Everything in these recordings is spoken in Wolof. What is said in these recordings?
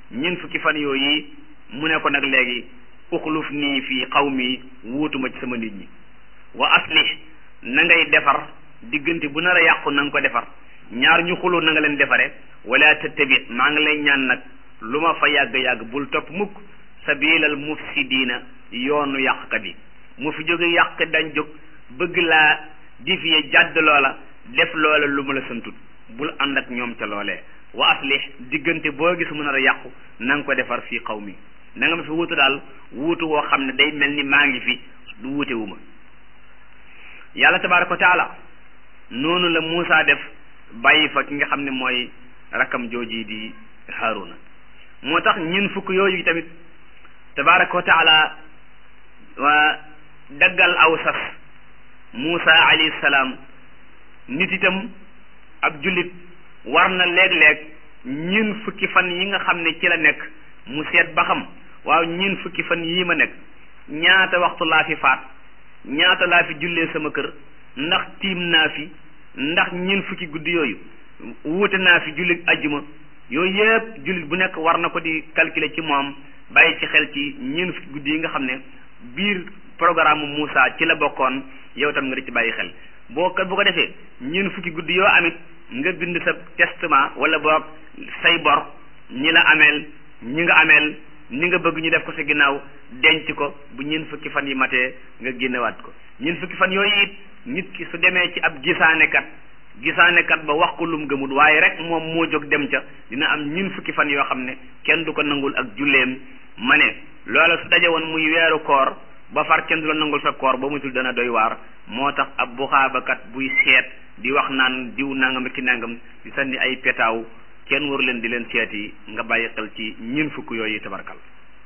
ñeent fukki fan yooyu mu ne ko nag léegi uxluf nii fii qawmi wuutuma ci sama nit ñi wa aslih na ngay defar diggante bu nar a yàqu na nga ko defar ñaar ñu xuloo na nga leen defare wala tattabi maa ngi lay ñaan nag lu ma fa yàgg-yàgg bul topp mukk sabilal mufsidiina yoonu yàqkat yi mu fi jóge yàq dañ jóg bëgg laa difiye jàdd loola def loola lu ma la santut bul ànd ak ñoom ca loolee wa aslih diggante boo gis mu nar a yàqu na nga ko defar fii xaw mi na nga ma fi wuutu daal wuutu woo xam ne day mel ni maa ngi fi du wuute wu ma yàlla tabaaraka wa taala noonu la Muusa def bàyyi fa ki nga xam ne mooy rakkam jooji di Haaruna moo tax ñun fukk yooyu tamit tabaaraka wa taala waa daggal aw sas Muusa alayhi salaam nit itam ab jullit war na léeg-léeg ñun fukki fan yi nga xam ne ci la nekk mu seet ba xam waaw ñun fukki fan yii ma nekk ñaata waxtu laa fi faat ñaata laa fi jullee sama kër ndax tiim naa fi ndax ñun fukki guddi yooyu wuute naa fi jullit ajjuma yooyu yëpp jullit bu nekk war na ko di calculer ci moom bàyyi ci xel ci ñun fukki guddi yi nga xam ne biir programme Moussa ci la bokkoon yow tam nga di ci bàyyi xel boo ko bu ko defee ñun fukki guddi yoo amit nga bind sa testament wala boog say bor ñi la ameel ñi nga ameel ni nga bëgg ñu def ko sa ginnaaw denc ko bu ñun fukki fan yi matee nga génnewaat ko ñun fukki fan yooyu it nit ki su demee ci ab gisaanekat gisaanekat ba wax ko lum gëmut waaye rek moom moo jóg dem ca dina am ñun fukki fan yoo xam ne kenn du ko nangul ak julleem ma ne loola su daje woon muy weeru koor ba far kenn du la nangul sa koor ba mutul dana doy waar moo tax ab buxaabakat buy seet di wax naan diw nangam ki nangam di sànni ay petaaw kenn waru leen di leen seeti nga bàyyi xel ci ñun fukk yooyu tabarkal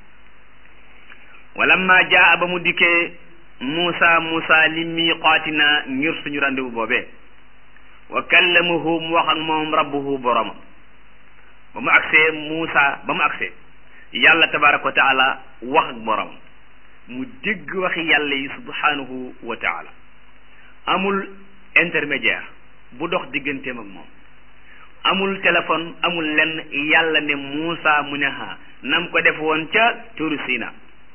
walamma jaa ba mu dikkee Muusa Muusa li miiqaatina ngir suñu rendez-vous boobee wa kallamahu mu wax ak moom rabbuhu boromam ba mu agsee Muusa ba mu agsee yàlla tabaraka wa taala wax ak boromam mu dégg waxi yàlla yi subhanahu wa taala amul intermédiaire bu dox digganteem ak moom amul téléphone amul lenn yàlla ne Muusa mu ne ha nam ko def woon ca turu Sina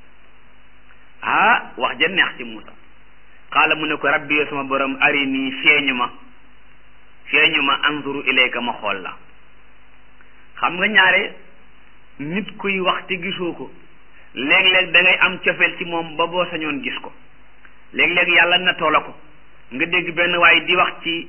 ah wax ja neex ci Muusa xaala mu ne ko rabbi yow sama borom ari nii feeñu ma feeñu ma anzuru ilayka ma xool la xam nga ñaare nit kuy wax te gisoo ko léeg-léeg da ngay am cofeel ci moom ba boo sañoon gis ko léeg-léeg yàlla na toola ko nga dégg benn waaye di wax ci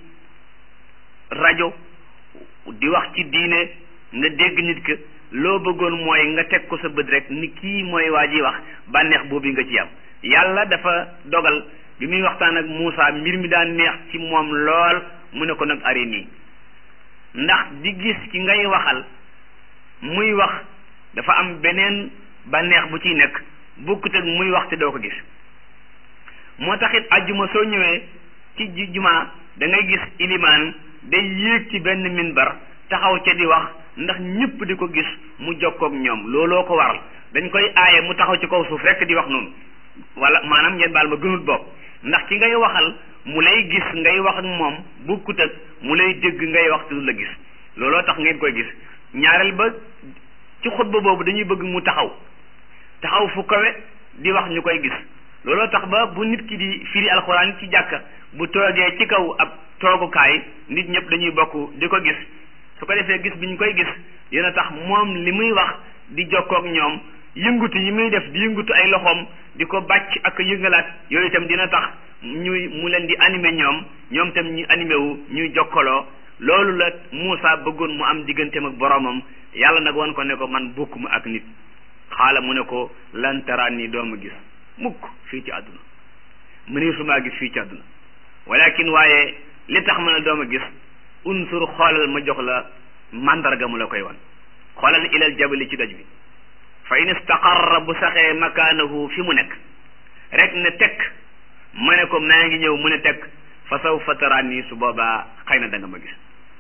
rajo di wax ci diine nga dégg nit ka loo bëggoon mooy nga teg ko sa bët rek ni kii mooy waa ji wax bànneex boobu nga ci am yàlla dafa dogal bi muy waxtaan ak Muusa mbir mi daan neex ci moom lool mu ne ko nag ari nii ndax di gis ki ngay waxal muy wax dafa am beneen bànneex bu ciy nekk bokkut ak muy wax te doo ko gis moo taxit ajjuma soo ñëwee ci jumaa da ngay gis ilimaan day yéeg ci benn minbar taxaw ca di wax ndax ñëpp di ko gis mu jokkoog ñoom looloo ko waral dañ koy aaye mu taxaw ci kaw suuf rekk di wax noonu wala maanaam ngeen baal ma gënut bopp ndax ki ngay waxal mu lay gis ngay wax ak moom bokkut ak mu lay dégg ngay wax te du la gis looloo tax ngeen koy gis ñaareel ba ci xutba boobu dañuy bëgg mu taxaw taxaw fu kawe di wax ñu koy gis looloo tax ba bu nit ki di firi alxuraan ci jàkka bu toogee ci kaw ab toogukaay nit ñëpp dañuy bokk di ko gis su ko defee gis bi ñu koy gis dina tax moom li muy wax di jokkoog ñoom yëngutu yi muy def di yëngutu ay loxoom di ko bàcc ak yëngalaat yooyu itam dina tax ñuy mu leen di animé ñoom ñoom itam ñu animé wu ñuy jokkaloo loolu la Muusa bëggoon mu am digganteem ak boromam yàlla nag wan ko ne ko man bokkuma ak nit xaala mu ne ko lan taraan nii dooma gis mukk fii ci àdduna mënee sumaa gis fii ci àdduna walakin waaye li tax ma ne dooma gis unsur xoolal ma jox la mandarga mu la koy wan xoolal ilal jabali ci doj bi fa in istaqarra bu saxee makaanahu fi mu nekk rek ne tekk ma ne ko maa ngi ñëw mu ne tekk fa sawfa taraani su boobaa xëy na da nga ma gis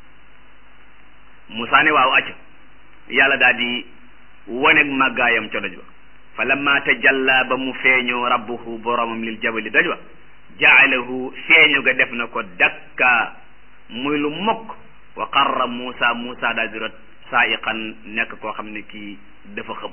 Musaa ne waaw acc yàlla daal di waneeg màggaayam ca doj ba fa lamma tajalla ba mu feeñoo rabbuhu boromam lil jabali doj ba jaalahu feeñu ga def na ko dakka muy lu mokk wa qarra Muusa Muusa daal di rot saa'iqan nekk koo xam ne kii dafa xëm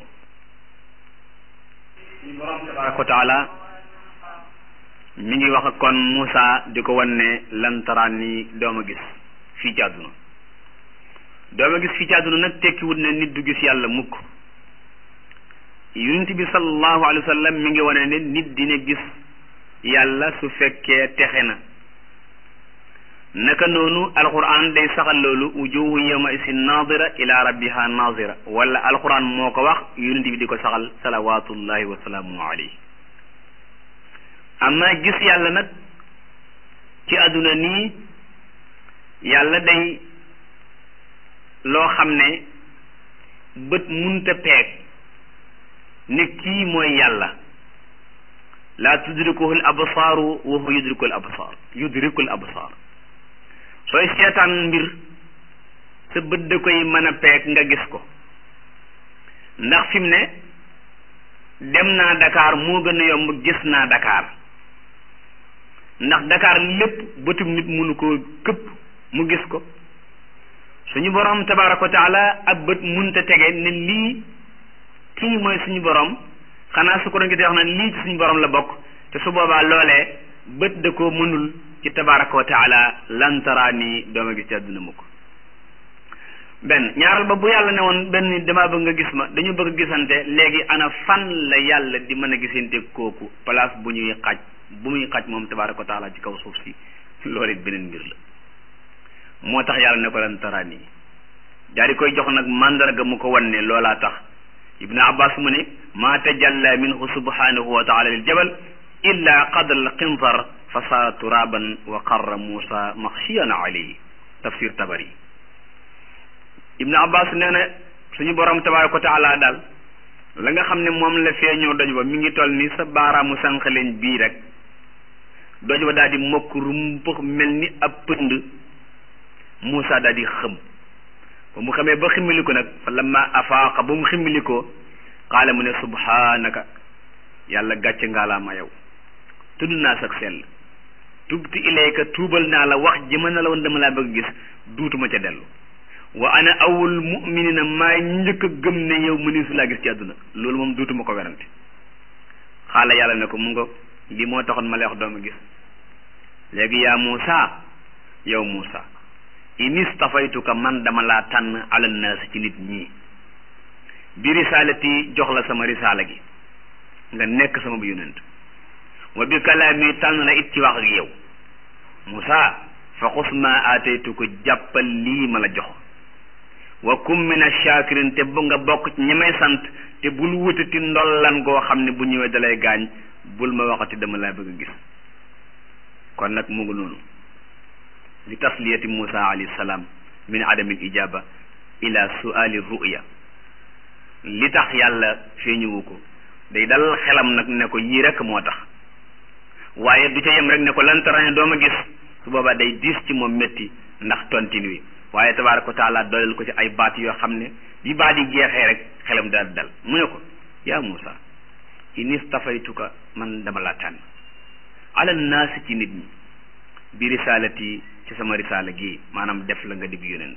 suñu borom tabaraka wa taala mi ngi wax kon Moussa di ko wan ne lan taraan ni dooma gis fii ci àdduna dooma gis fii ci àdduna nag tekkiwut ne nit du gis yàlla mukk yonent bi sallallahu alayhi wa sallam mi ngi wane ne nit dina gis yàlla su fekkee texe na naka noonu alquran day saxal loolu wujuhu yawma isin nadira ila rabbiha nadira wala alquran moo ko wax yonent bi di ko saxal salawatullahi wa salaamu alayhi amma gis yàlla nag ci àdduna nii yàlla day loo xam ne bët munta peeg ne kii mooy yàlla laa tudrikuhu l absaaru wa huwa yudriku l absaar yudriku l absaar sooy seetaan mbir sa bët da koy mën a peeg nga gis ko ndax fi mu ne dem naa Dakar moo gën a yomb gis naa Dakar ndax Dakar lépp bëtum nit mënu koo këpp mu gis ko suñu borom tabaraka wa taala ab bët munta tege ne lii kii mooy suñu borom xanaa su ko doon wax na lii ci suñu borom la bokk te su boobaa loolee bët da koo mënul ci tabaraka wa taala lan taraa nii dooma gis ci àdduna mukk benn ñaaral ba bu yàlla ne woon benn nit damaa bëgg nga gis ma dañu bëgg gisante léegi ana fan la yàlla di mën a gisante kooku place bu ñuy xaj bu muy xaj moom tabaraka wa taala ci kaw suuf si loolu it beneen mbir la moo tax yàlla ne ko lan taraa nii daa di koy jox nag mandarga mu ko wan ne loolaa tax ibnu abbas mu ne maa tajalla minhu subhanahu wa taala lil jabal illa qadra al qintar fa saara turaban wa qarra muusa maxshiyan alayhi tafsir tabari ibnu abbas nee na suñu borom tabaraka wa taala daal la nga xam ne moom la feeñoo doj ba mi ngi toll ni sa baaraamu sànq leen bii rek doj ba daal di mokk rumpux mel ni ab pënd muusa daal di xëm ba mu xamee ba ximmiliku nag fa lamma afaaqa ba mu ximmilikoo qaala mu ne subhanaka yàlla gàcce ngaalaama yow tudd naa sax sell tubti ilayka tuubal naa la wax ji mën na la woon dama laa bëgg gis duutuma ca dellu wa ana awul muminina maay njëkk a gëm ne yow mënisu laa gis ci àdduna loolu moom duutuma ko werante xaala yàlla ne ko mu nga lii moo taxoon ma lay wax dooma gis léegi yaa Muusa yow Muusa in istafaytuka man dama laa tànn ala naas ci nit ñi bi risaalati jox la sama risaala gi nga nekk sama bu yonent wa bi kalaami tànn la it ci wax ak yow Muusa fa xus ma aataytu ko jàppal lii ma la jox wa kum min ash-shakirin te bu nga bokk ci ñi may sant te bul wutati ndollan goo xam ne bu ñëwee dalay gaañ bul ma waxati dama laa bëgg a gis kon nag mu ngi noonu li tasliyati Musa alayhi salaam min adami ijaba ila suali ruya li tax yàlla feeñuwu ko day dal xelam nag ne ko yii rek moo tax waaye du ca yem rek ne ko lan tarañ doo ma gis su boobaa day diis ci moom métti ndax tontin wi waaye tabaaraka wa taala dooleel ko ci ay baat yoo xam ne bi baat yi jeexee rek xelam daal dal mu ne ko yaa Musa in istafaytuka man dama laa tànn ala naasi ci nit ñi bi risaalati ci sama risaala gi maanaam def la nga dig yonent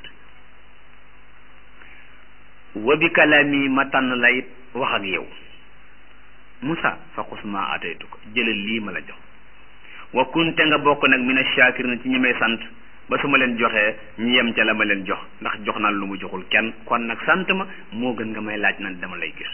wa bi kalaami ma tànn la it wax ak yow Musa fa xus ma ataytuka jëlal lii ma la jox wa kunte nga bokk nag mina shakirin ci ñi may sant ba su ma leen joxee ñu yem ca la ma leen jox ndax jox naa lu mu joxul kenn kon nag sant ma moo gën nga may laaj nan dama lay gis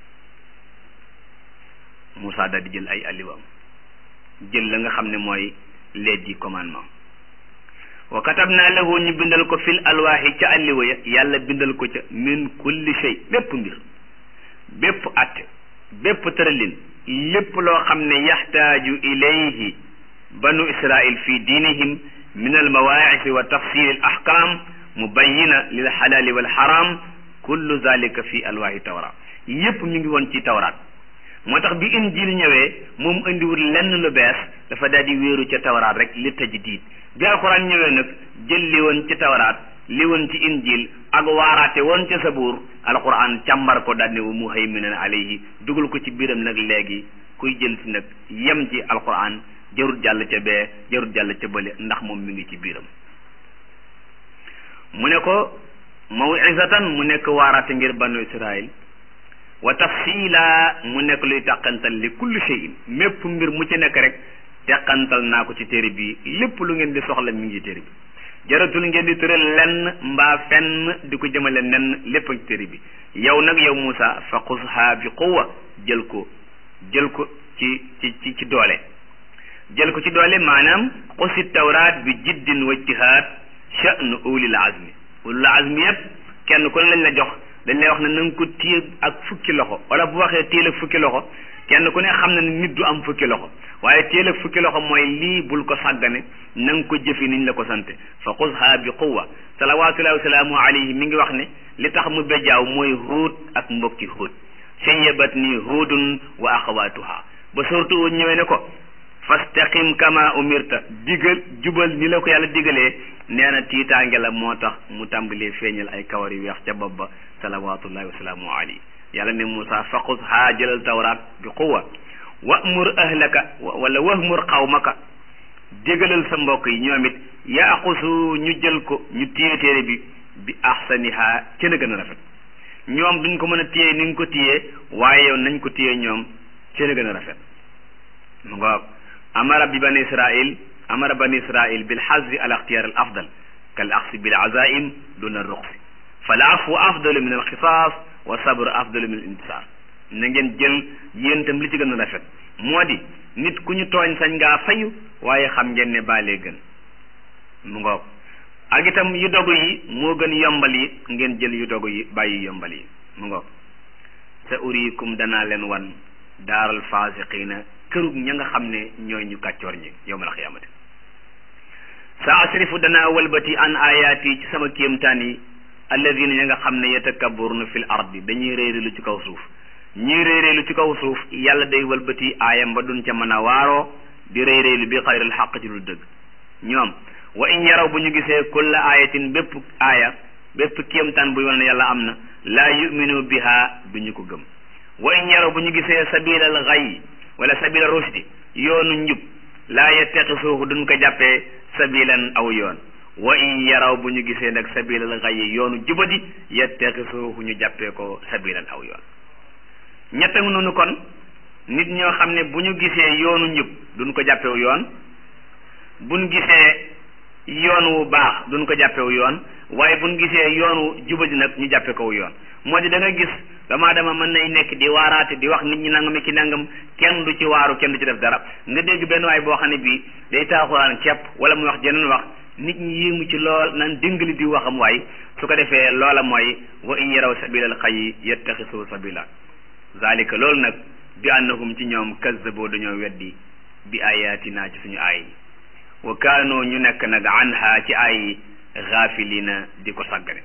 Moussa daal di jël ay alliwaam jël la nga xam ne mooy les dix commandements wa katabna lahu ñu bindal ko fil alwaaxi ca alliwa ya yàlla bindal ko ca min kulli shay bépp mbir bépp atte bépp tëralin lépp loo xam ne yaxtaaju ilayhi banu israil fi diinihim min almawaacisi wa tafsil al ahkam mubayina lil xalaali wal xaram kullu zalika fi alwaahi tawra yépp mi ngi woon ci tawraat moo tax bi injil ñëwee moom indiwul lenn lu bees dafa daal di wéeru ca tawraat rek li tajdiid bi alquran ñëwee nag jël li woon ci tawraat li woon ci injil ak waaraate woon ca sabuur alquran càmbar ko daal ne wa muhayminan alayhi dugal ko ci biiram nag léegi kuy jël si nag yem ci alquran jarut jàll ca bee jarut jàll ca bële ndax moom mi ngi ci biiram mu ne ko mawizatan mu nekk waaraate ngir banu israil wa tafsila mu nekk luy tàqantal li kulli shay'in mépp mbir mu ci nekk rek teqantal naa ko ci téere bi lépp lu ngeen di soxla mi ngi téere bi jaratul ngeen di tëral lenn mbaa fenn di ko jëmale nenn lépp ci téere bi yow nag yow Moussa fa xusha bi quwwa jël ko jël ko ci ci ci ci doole jël ko ci doole maanaam xusi tawraat bi jiddin wa ijtihaad sha'nu ulil azmi ulil azmi yépp kenn ku ne lañ la jox dañ lay wax ne na nga ko téye ak fukki loxo wala bu waxee téel ak fukki loxo kenn ku ne xam na ne nit du am fukki loxo waaye téel ak fukki loxo mooy lii bul ko sàggane na nga ko jëfi niñ la ko sante fa xusha bi quwwa salawatullahi wa salaamu alayhi mi ngi wax ne li tax mu bejjaaw mooy huut ak mbokki huut sayyabat ni huudun wa axawatuha ba surtout ñëwee ne ko fastaqim kama umirta digal jubal ni la ko yàlla digalee nee na tiitaange la moo tax mu tàmbalee feeñal ay kawar yu weex ca bopp ba salawatullahi wa salaamu alayhi yàlla ne Moussa faqus haa jëlal tawraat bi quwwa wa'mur ahlaka wala wahmur qawmaka dégalal sa mbokk yi ñoom it yaaxusu ñu jël ko ñu téye téere bi bi ahsaniha ca na gën a rafet ñoom duñ ko mën a téye ni nga ko téye waaye yow nañ ko téye ñoom ca na gën a rafet mu nga amara bi bani israil amara bani israil bil hazzi al ixtiyar al afdal kal axsi bil azaim duna ruxsi fal afwu afdalu min al xisaas wa sabr afdalu min al intisar na ngeen jël yéen itam li ci gën a rafet moo di nit ku ñu tooñ sañ ngaa fayu waaye xam ngeen ne baalee gën mu ngoog ak itam yu dogu yi moo gën yombal yi ngeen jël yu dogu yi bàyyi yombal yi mu ngoog sa uriikum danaa leen wan daaral faasiqiina kërug ña nga xam ne ñooy ñu kàccoor ñi yowmal xiyaamati sa asrifu danaa walbati an ayaati ci sama kéemtaan yi alladina ña nga xam ne yatakabbaruna fil ardi dañuy réeréelu ci kaw suuf ñii réeréelu ci kaw suuf yàlla day walbati aayam ba duñ ca mën a waaroo di réeréelu bi xayril xaq ci lu dëgg ñoom wa in yaraw bu ñu gisee kulla ayatin bépp aaya bépp kéemtaan buy wane ne yàlla am na laa yuminu biha du ñu ko gëm wa in yaraw bu ñu gisee sabilal xay wala sabila rusdi yoonu njub laa yettaqisuuhu duñ ko jàppee sabilan aw yoon wa in yaraw bu ñu gisee nag sabilal xay yoonu jubadi yettaqisuuhu ñu jàppee ko sabilan aw yoon ñett nga noonu kon nit ñoo xam ne bu ñu gisee yoonu njub duñ ko jàppewu yoon buñ gisee yoon wu baax duñ ko jàppewu yoon waaye buñ gisee yoon wu jubadi nag ñu jàppe ko yoon moo di da nga gis dama dama mën nay nekk di waaraate di wax nit ñi nangam ki nangam kenn du ci waaru kenn du ci def dara nga dégg benn waay boo xam ne bii day taaxuraan ceeb wala mu wax jeneen wax nit ñi yéemu ci lool naan dingali di waxam waay su ko defee loola mooy wa in yaraw sabilal xayyi yattaxisu sabila zalika loolu nag bi annahum ci ñoom kazzaboo dañoo weddi bi ayatina ci suñu aay wa kaanoo ñu nekk nag anha ci aay gaafilina di ko sàggane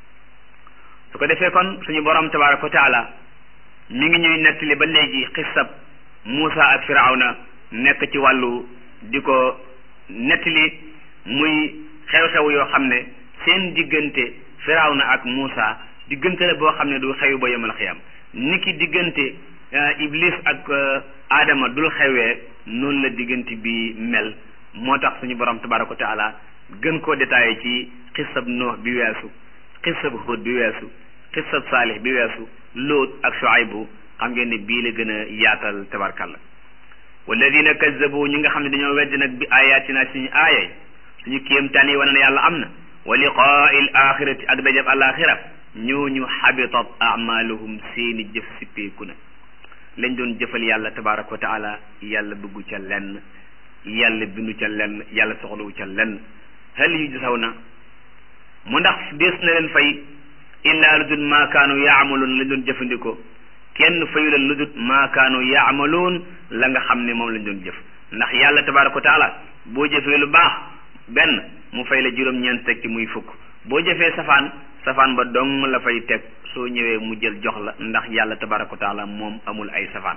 su ko defee kon suñu borom tabaraka wa taala mi ngi ñuy nettali ba léegi xissab Muusa ak Firawna nekk ci wàllu di ko nettali muy xew-xew yoo xam ne seen diggante Firawna ak Muusa diggante la boo xam ne du xew ba yemal xiyam niki diggante Iblis ak Adama dul xewee noonu la diggante bi mel moo tax suñu borom tabaraka wa taala gën koo détaillé ci xissab Nuux bi weesu xissab Hud bi weesu xissab Saalih bi weesu Lóot ak Shuaybu xam ngeen ne bii la gën a yaatal tabarkalla walladina kazzabu ñi nga xam ne dañoo weddi nag bi ayatina suñu aayay suñu kéemtaan yi wane ne yàlla am na wa liqaa'il axirati ak dajab alaxira ñooñu xabitat amaluhum seeni jëf sippeeku na lañ doon jëfal yàlla tabaraka wa taala yàlla bëggu ca lenn yàlla bindu ca lenn yàlla soxlawu ca lenn hal yujzawna mu ndax dees na leen fay illaa lu dul maakaanu yaamaloon lañ doon jëfandikoo kenn fayu leen lu dul maakaanu yaamaloon la nga xam ne moom lañ doon jëf ndax yàlla tabaraka wa taala boo jëfee lu baax benn mu fay la juróom-ñeent teg ci muy fukk boo jëfee safaan safaan ba dong la fay teg soo ñëwee mu jël jox la ndax yàlla tabaraka wa taala moom amul ay safaan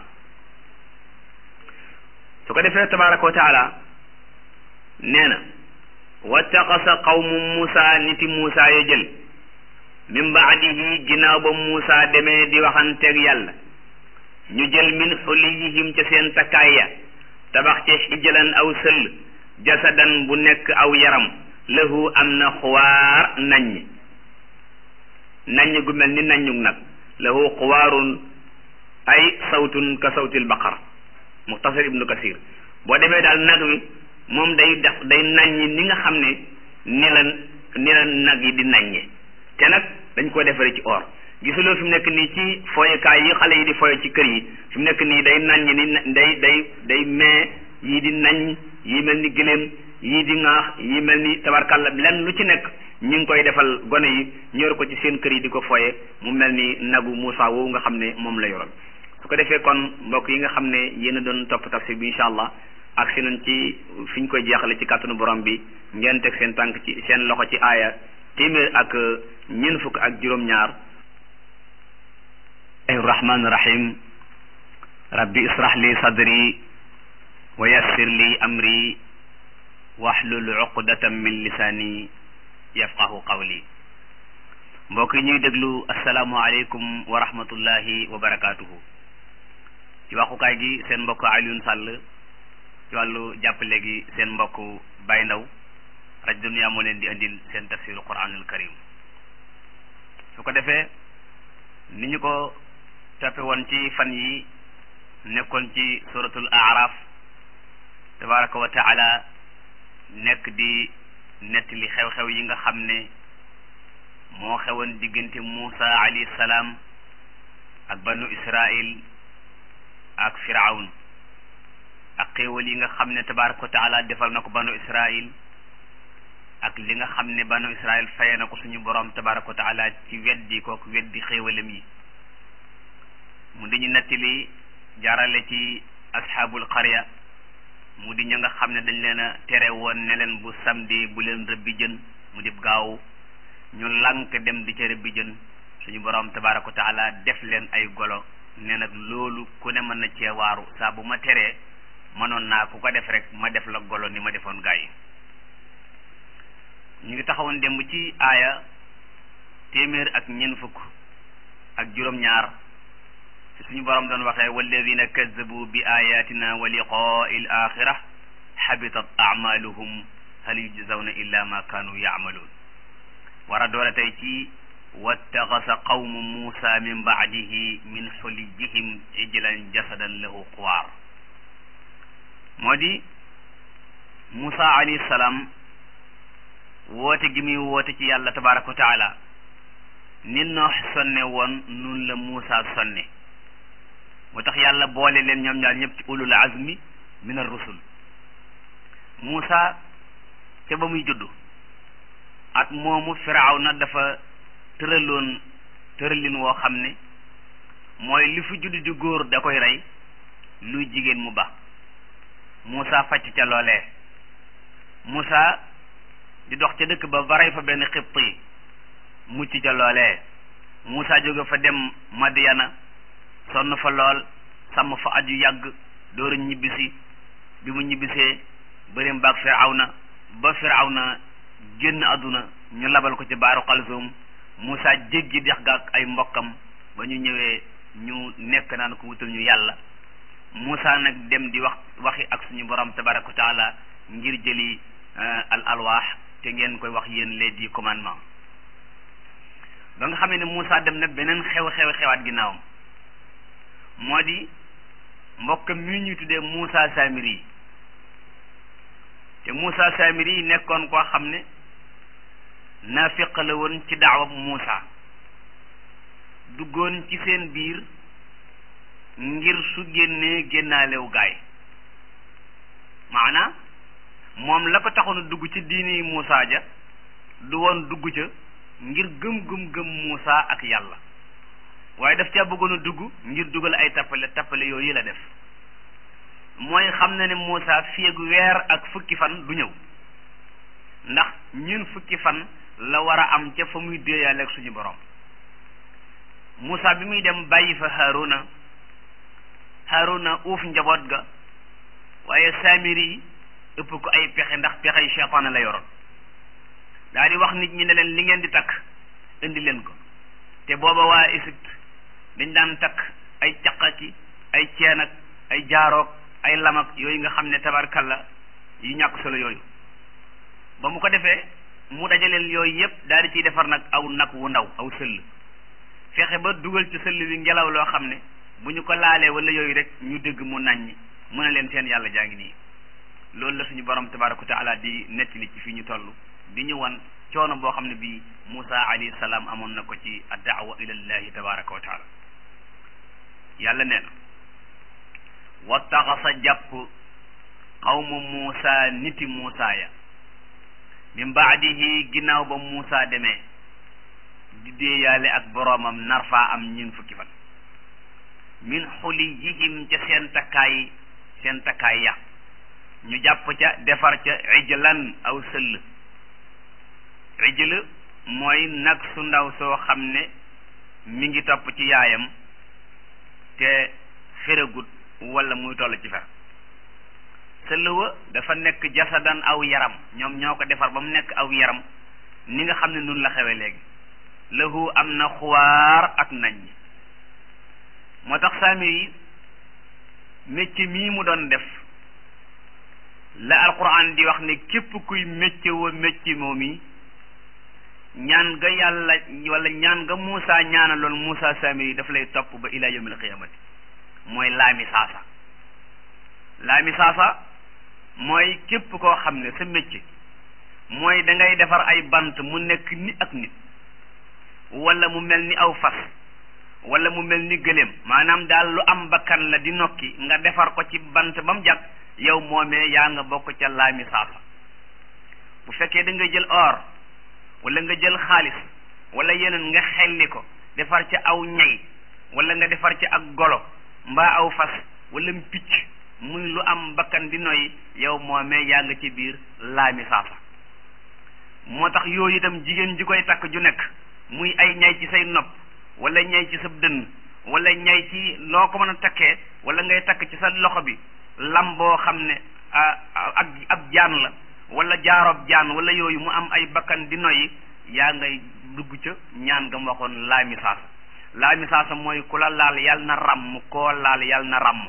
su ko defee tabaraka wa taala nee na wattaxasa qawmu Muusa niti Muusa ya jël min baadihi ginnaaw ba Muusa demee di waxanteeg yàlla ñu jël min xuliyihim ca seen takkaay ya tabax ca xijjalan aw sëll jasadan bu nekk aw yaram lahu am na xuwaar naññ naññ gu mel ni naññug nag lahu xuwaarun ay sawtun ka sawtil baqar muxtasar ibnu kasir boo demee daal nag wi moom day def day naññi ni nga xam ne ni la ni la nag yi di naññe te nag dañ ko defaree ci or gisuloo fi mu nekk nii ci foyukaay yi xale yi di foye ci kër yi fi mu nekk nii day naññ ni day day day mee yii di naññ yii mel ni gëléem yii di ŋaax yii mel ni tabarkalla lenn lu ci nekk ñu ngi koy defal gone yi ñor ko ci seen kër yi di ko foye mu mel ni nagu Moussa woowu nga xam ne moom la yoroon su ko defee kon mbokk yi nga xam ne yéen a doon topp tafsir bi incha allah ak si nañ ci fi ñu koy jeexale ci kàttanu borom bi ngeen teg seen tànk ci seen loxo ci aaya téeméer ak ñeent fukk ak juróom-ñaar rahmaani rahim rabbi israh li sadri wa yassir li amri wahlul uqdatan min lisaani yafqahu qawli mbokk yi ñuy déglu asalaamualeykum wa rahmatullahi wa barakaatuhu ci waxukaay gi seen mbokk Alioune Sall ci wàllu jàppale gi seen mbokk Baye Ndaw rajo Dunya moo leen di andil seen tafsiru Quraanul Karim su ko defee ni ñu ko toppe woon ci fan yi nekkoon ci suratul Aaraaf tabaraka wa taala nekk di nettali xew-xew yi nga xam ne moo xewoon diggante Muusa alayhi salaam ak banu Israil ak Firawn ak xéewal yi nga xam ne tabaraka wa taala defal na ko banu Israil ak li nga xam ne banu Israil faye na ko suñu borom tabaraka wa taala ci weddi kook weddi xéewalam yi mu di ñu nettali jaarale ci asxaabul qarya mu di ña nga xam ne dañ leen a tere woon ne leen bu samedi bu leen rëbbi jën mu dib gaaw ñu lànk dem di ca rëbbi jën suñu borom tabaraka wa taala def leen ay golo ne nag loolu ku ne mën na cee waaru saa bu ma teree mënoon naa ku ko def rek ma def la golo ni ma defoon gaa yi ñu ngi taxawoon démb ci aaya téeméer ak ñeent fukk ak juróom-ñaar ci suñu borom doon waxee walladina kazzabu bi ayatina wa liqaai l axira xabitat amaluhum hal yujzawna illa ma kanu yaamaluun war a doole tey ci wattaxasa qawmu muusa min baadihi min xulijihim ijlan jasadan lahu xuwaar moo di muusa alayhi salaam woote gi muy woote ci yàlla tabaraka wa taala ni noox sonne woon nun la muusa sonne moo tax yàlla boole leen ñoom ñaar ñëpp ci ulul azmi min ar rusul muusa ca ba muy juddu at moomu firawna dafa tëraloon tëralin woo xam ne mooy li fu juddu di góor da koy rey luy jigéen mu ba muusa facc ca loolee muusa di dox ca dëkk ba ba rey fa benn xibt yi mucc ca loolee muusa jóge fa dem Madiyana sonn fa lool sàmm fa aju yàgg dooru ñibbisi bi mu ñibbisee bërim baag firawna ba firawna génn àdduna ñu labal ko ci baaru xalsoom Moussa jéggi dex ga ak ay mbokkam ba ñu ñëwee ñu nekk naan ko wutal ñu yàlla Moussa nag dem di wax waxi ak suñu borom tabaraka wa taala ngir jëli al alwaax te ngeen koy wax yéen les dix commandements ba nga xamee ne Moussa dem nag beneen xew xew xewaat ginnaawam moo di mbokkam mi ñuy tuddee Moussa Samiri te Moussa Samiri yi nekkoon koo xam ne naafiq la woon ci daawab Moussa duggoon ci seen biir ngir su génnee génnaalew gaay maanaa moom la ko taxoon a dugg ci diini Moussa ja du woon dugg ca ngir gëm-gëm-gëm Moussa ak yàlla waaye daf caa bëggoon a dugg ngir dugal ay tappale tappale yooyu la def mooy xam na ne Moussa fii ak weer ak fukki fan du ñëw ndax ñun fukki fan la war a am ca fa muy déeyaale ak suñu borom Moussa bi muy dem bàyyi fa Haruna Haruna uuf njaboot ga waaye Samiri ëpp ko ay pexe ndax pexey seytaane la yoroon daal di wax nit ñi ne leen li ngeen di takk indi leen ko te booba waa Égypte dañ daan takk ay caqaki ay ceen ak ay jaaroog ay lamak yooyu nga xam ne tabarkalla yu ñàkk solo yooyu ba mu ko defee mu dajaleel yooyu yëpp daal di ciy defar nag aw nag wu ndaw aw sëll fexe ba dugal ci sëll wi ngelaw loo xam ne bu ñu ko laalee wala yooyu rek ñu dégg mu naññi mu ne leen seen yàlla jaa ngi nii loolu la suñu borom tabaraka wa taala di nettali ci fii ñu toll di ñu wan coono boo xam ne bii Moussa alayhi salaam amoon na ko ci addaawa ilallahi tabaraka wa taala yàlla nee na wattaxasa jàpp xawma Moussa niti Moussa ya min baadihi ginnaaw ba Moussa demee di déeyaale ak boroomam nar faa am ñeen fukki fan min xuliyihim ca seen takkaay seen takkaay ya ñu jàpp ca defar ca ijlan aw sëll ijl mooy nag su ndaw soo xam ne mi ngi topp ci yaayam te feragut wala muy toll ci fer sëll wa dafa nekk jasadan aw yaram ñoom ñoo ko defar ba mu nekk aw yaram ni nga xam ne nun la xewe léegi lahu am na xuwaar ak nañ moo tax saamir yi métier mii mu doon def la alquran di wax ne képp kuy métier wa métier moom yi ñaan nga yàlla wala ñaan nga Muusa ñaanaloon Muusa saamir yi daf lay topp ba ila yawmil qiyamati mooy laami saasa laami saasa mooy képp koo xam ne sa métier mooy da ngay defar ay bant mu nekk ni ak nit wala mu mel ni aw fas wala mu mel ni gëléem maanaam daal lu am bakkan la di nokki nga defar ko ci bant ba mu jag yow moomee yaa nga bokk ca laami saasa bu fekkee da nga jël or wala nga jël xaalis wala yeneen nga xelli ko defar ca aw ñay wala nga defar ca ak golo mbaa aw fas wala picc muy lu am bakkan di noy yow moomee yaa nga ci biir laami saasa moo tax yooyu itam jigéen ji koy takk ju nekk muy ay ñay ci say nopp wala ñay ci sa dënn wala ñay ci loo ko mën a takkee wala ngay takk ci sa loxo bi lam boo xam ne ak ab jaan la wala jaaroob jaan wala yooyu mu am ay bakkan di noyyi yaa ngay dugg ca ñaan nga ma waxoon laami saasa laami saasa mooy ku la laal yal na ràmm koo laal yal na ràmm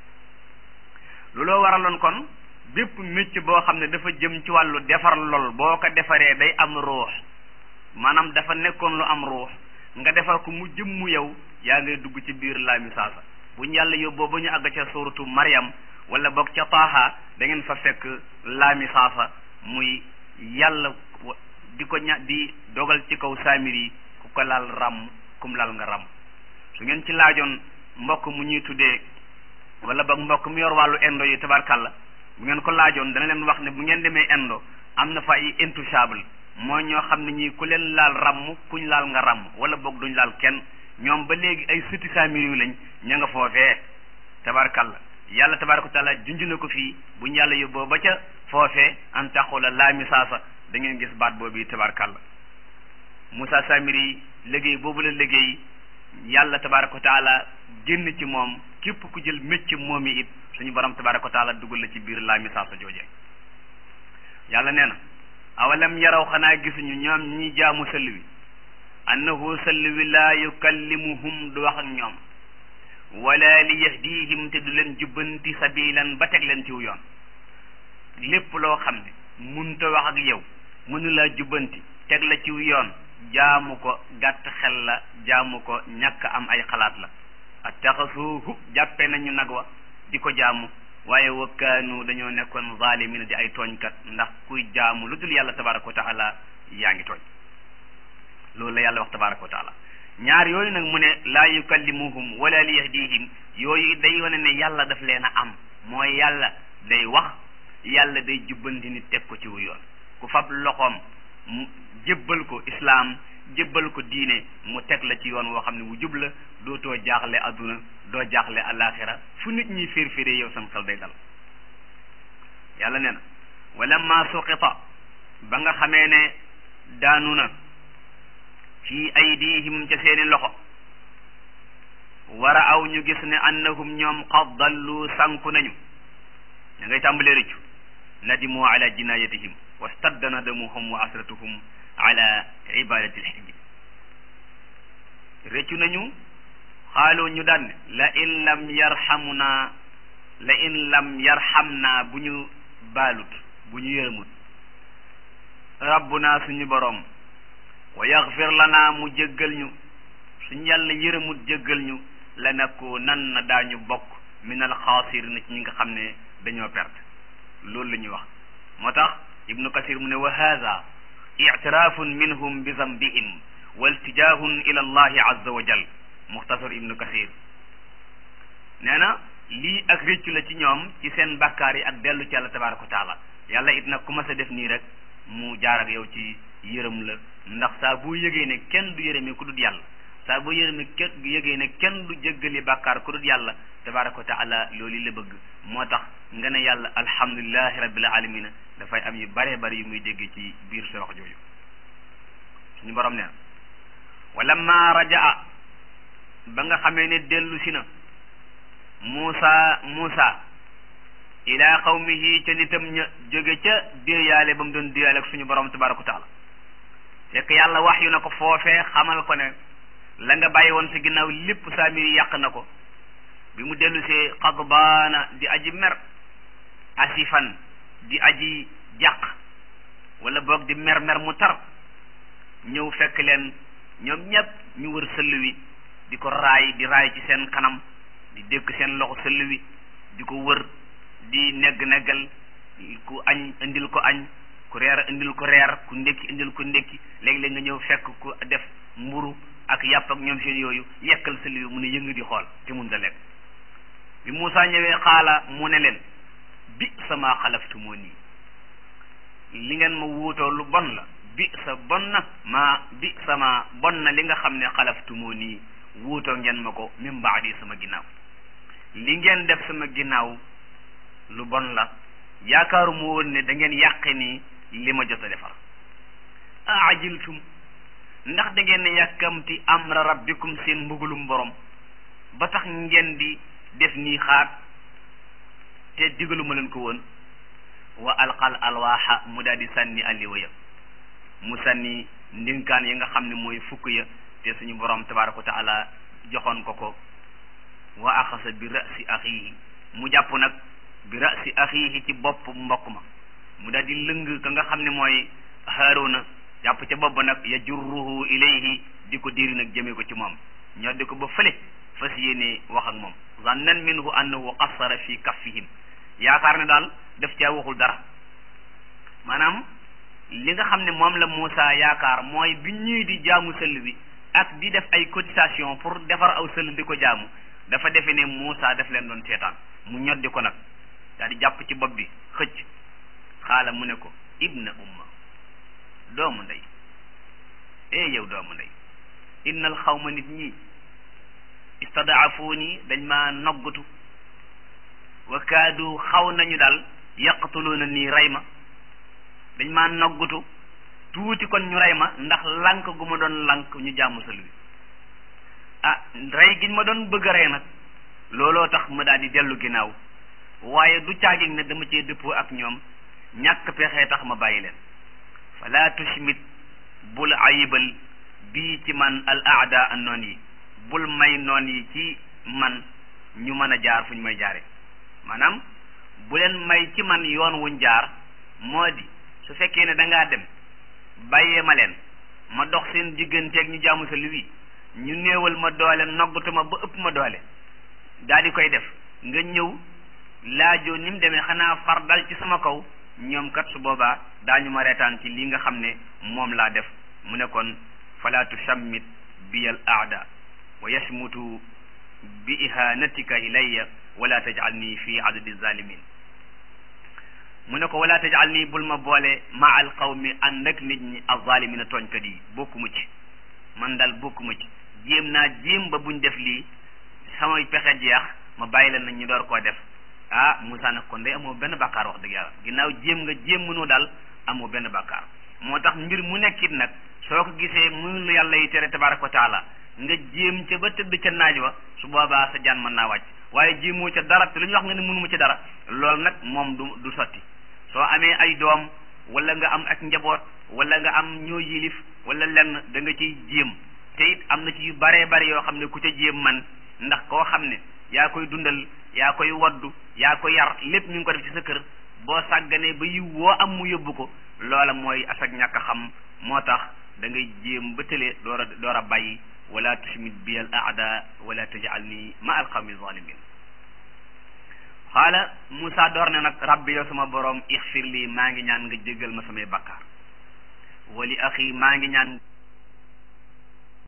looloo waraloon kon bépp métier boo xam ne dafa jëm ci wàllu defar lool boo ko defaree day am ruux maanaam dafa nekkoon lu am ruux nga defar ko mu jëm mu yow yaa ngay dugg ci biir laami saasa bu ñu yàlla yóbboo ba ñu àgg ca suuratu Maryam wala boog ca Taaha da ngeen fa fekk laami saasa muy yàlla di ko ña di dogal ci kaw saamir yi ku ko laal ràmm kum laal nga ràmm su ngeen ci laajoon mbokk mu ñuy tuddee wala boog mbokk mu yor wàllu indo yi tabarkàlla bu ngeen ko laajoon dana leen wax ne bu ngeen demee indo am na fa ay intouchable mooy ñoo xam ne ñii ku leen laal ràmm kuñ laal nga ràmm wala boog duñ laal kenn ñoom ba léegi ay sëti saamir yu lañ ña nga foofee tabarkàlla yàlla tabaraka taala junj na ko fii buñ yàlla yóbboo ba ca foofee an taxula laami saasa da ngeen gis baat boobu tabarkàlla Moussa Samiri liggéey boobu la liggéey yàlla tabaraka wa taala génn ci moom képp ku jël métier moom yi it suñu borom tabaraka wa taala dugal la ci biir laami saasa jooje yàlla nee na awalam yaraw xanaa gisuñu ñoom ñi jaamu sëll wi annahu sëll wi laa yukallimuhum du wax ak ñoom wala li yahdihim te du leen jubbanti sabilan ba teg leen ciw yoon lépp loo xam ne munta wax ak yow mënu laa jubbanti teg la ciw yoon jaamu ko gàtt xel la jaamu ko ñàkk am ay xalaat la attaxasuuhu jàppe nañu nag wa di ko jaamu waaye wakkaanu dañoo nekkoon zalimina di ay tooñkat ndax kuy jaamu lu dul yàlla tabaraka wa taala yaa ngi tooñ loolu la yàlla wax tabaraka wa taala ñaar yooyu nag mu ne laa yukallimuhum wala li yahdihim yooyu day wane ne yàlla daf leen a am mooy yàlla day wax yàlla day jubbanti nit teg ko ci wu yoon ku fab loxoom mu jébbal ko islaam jébbal ko diine mu teg la ci yoon woo xam ne wu jub la dootoo jaaxle adduna doo jaaxle alaxira fu nit ñi féer féeree yow sam xel day dal yàlla nee na wala ma suqita ba nga xamee ne daanu na fi aydihim ca seeni loxo wara aw ñu gis ne annahum ñoom qad dallu sànku nañu ña ngay tàmbalee rëccu nadimu ala jinayatihim wastadda nadamuhum wa asratuhum ala ibadati lxijji rëccu nañu xaaloo ñu daan la in lam yarhamuna la in lam yarhamna bu ñu baalut bu ñu yërëmut rabbuna suñu boroom wa yaxfir lana mu jéggal ñu suñ yàlla yërëmut jéggal ñu la nekku nan na daañu bokk min al xaasir na ci ñi nga xam ne dañoo perte loolu la ñuy wax moo tax ibnu kasir mu ne wa hada ictirafun minhum bi zambihim wa iltijahun ila allahi azza wa jal muxtasar ibnu kasir nee na lii ak réccu la ci ñoom ci seen bàkkaar yi ak dellu ci yàlla tabaraka wa taala yàlla it nag ku ma sa def nii rek mu jaar ak yow ci yërëm la ndax saa boo yëgee ne kenn du yërëmee ku dul yàlla saa boo yërëmee kenn yëgee ne kenn du jéggali bàkkaar ku dul yàlla tabaraka wa taala loolu la bëgg moo tax nga ne yàlla alhamdulilahi rabbil alamina dafay am yu bare bari yu muy dégg ci biir sa wax jooju suñu borom nee wala ma rajaa ba nga xamee ne dellu si na Muusa Muusa ila qawmihi ca nitam ña jóge ca déeyaale ba mu doon déeyaale ak suñu borom tabaraka wa taala fekk yàlla wax yu na ko foofee xamal ko ne la nga bàyyi woon sa ginnaaw lépp saa mi yàq na ko bi mu dellu see xadbaana di aji mer asifan di aji jàq wala boog di mer mer mu tar ñëw fekk leen ñoom ñépp ñu wër sëll wi di ko raay di raay ci seen kanam di dékk seen loxo sëll wi di ko wër di negg neggal ku añ indil ko añ ku reer indil ko reer ku ndékki indil ko ndékki léegi-léeg nga ñëw fekk ku def mburu ak yàpp ak ñoom seen yooyu yekkal sëll wi mu ne yëng di xool te mun da lekk bi Moussa ñëwee xaala mu ne leen bi sama xalaftumoo nii li ngeen ma wuutoo lu bon la bi sa bon na ma bi sama bon na li nga xam ne xalaftumoo nii wuutoo ngeen ma ko min baadi sama ginnaaw li ngeen def sama ginnaaw lu bon la yaakaaru mu woon ne da ngeen yàqe nii li ma jot a defar a ajiltum ndax da ngeen yàkkamti amra rabbikum seen mbugulum borom ba tax ngeen di def nii xaat te digaluma leen ko woon wa alqal alwaaxa mu daal di sànni alliwa ya mu sànni ndinkaan yi nga xam ne mooy fukk ya te suñu borom tabaraka wa taala joxoon ko ko wa axasa bi rasi axiihi mu jàpp nag bi rasi axiihi ci bopp mbokk ma mu daal di lëng ka nga xam ne mooy haaruna jàpp ca bopp nag yajurruhu ilayhi di ko diri nag jëmee ko ci moom ñoo di ko ba fële fas yéene wax ak moom zannan minhu annahu qassara fi kaffihim yaakaar ne daal def caa waxul dara maanaam li nga xam ne moom la Moussa yaakaar mooy bi ñuy di jaamu sëll bi ak di def ay cotisation pour defar aw sëll di ko jaamu dafa defe ne Moussa daf leen doon seetaan mu ñoddi ko nag daal di jàpp ci bopp bi xëcc xaala mu ne ko ibna umma doomu ndey eh yow doomu ndey innal xawma nit ñi istadaafuuni dañ ma noggatu wa kaadu xaw nañu daal yaqtuluuna nii rey ma dañ ma noggatu tuuti kon ñu rey ma ndax lank gu ma doon lank ñu jàmm sël wi ah rey giñ ma doon bëgg a rey nag looloo tax ma daal di dellu ginnaaw waaye du caagin ne dama cee dëppoo ak ñoom ñàkk pexee tax ma bàyyi leen fala tushmit bul ayibal bii ci man al aada an noon yi bul may noon yi ci man ñu mën a jaar fu ñu may jaare maanaam bu leen may ci man yoon wuñ jaar moo di su fekkee ne dangaa dem bàyyee ma leen ma dox seen digganteeg ñu jaamu sa wi ñu néewal ma doole noggatu ma ba ëpp ma doole daal di koy def nga ñëw laajoo ni mu demee xanaa far dal ci sama kaw ñoom kat su boobaa daañu ma reetaan ci li nga xam ne moom laa def mu ne kon fala tusammit biyal aada wa yasmutu bi ihanatika ilayya wala tajal nii fi adadi zalimin mu ne ko wala tajal nii bul ma boole ma al qawmi ànd ak nit ñi azalimina tooñkat yi bokkuma ci man daal bokkuma ci jéem naa jéem ba buñ def lii samay pexe jeex ma bàyyi leen nag ñu door koo def ah Moussa nag kon day amoo benn bàkkaar wax dëgg yàlla ginnaaw jéem nga jéem mënoo daal amoo benn bàkkaar moo tax mbir mu nekkit nag soo ko gisee muy lu yàlla yi tere tabaraka wa taala nga jéem ca ba tëdd ca naaj wa su boobaa sa jaan mën naa wàcc waaye jéemoo ca dara te lu ñu wax nga ne mënuma ci dara loolu nag moom du du sotti soo amee ay doom wala nga am ak njaboot wala nga am ñoo yilif wala lenn da nga ciy jéem te it am na ci yu baree bari yoo xam ne ku ca jéem man ndax koo xam ne yaa koy dundal yaa koy waddu yaa ko yar lépp ñu ngi ko def ci sa kër boo sàgganee ba yiw woo am mu yóbbu ko loola mooy asag ñàkk a xam moo tax da ngay jéem ba tële door a door a bàyyi wala tushmit bi al aada wala tajalni ma al qawmi zalimin xaala Moussa door ne nag rabbi yow sama borom ixfir lii maa ngi ñaan nga jéggal ma samay bakkaar wali axi maa ngi ñaan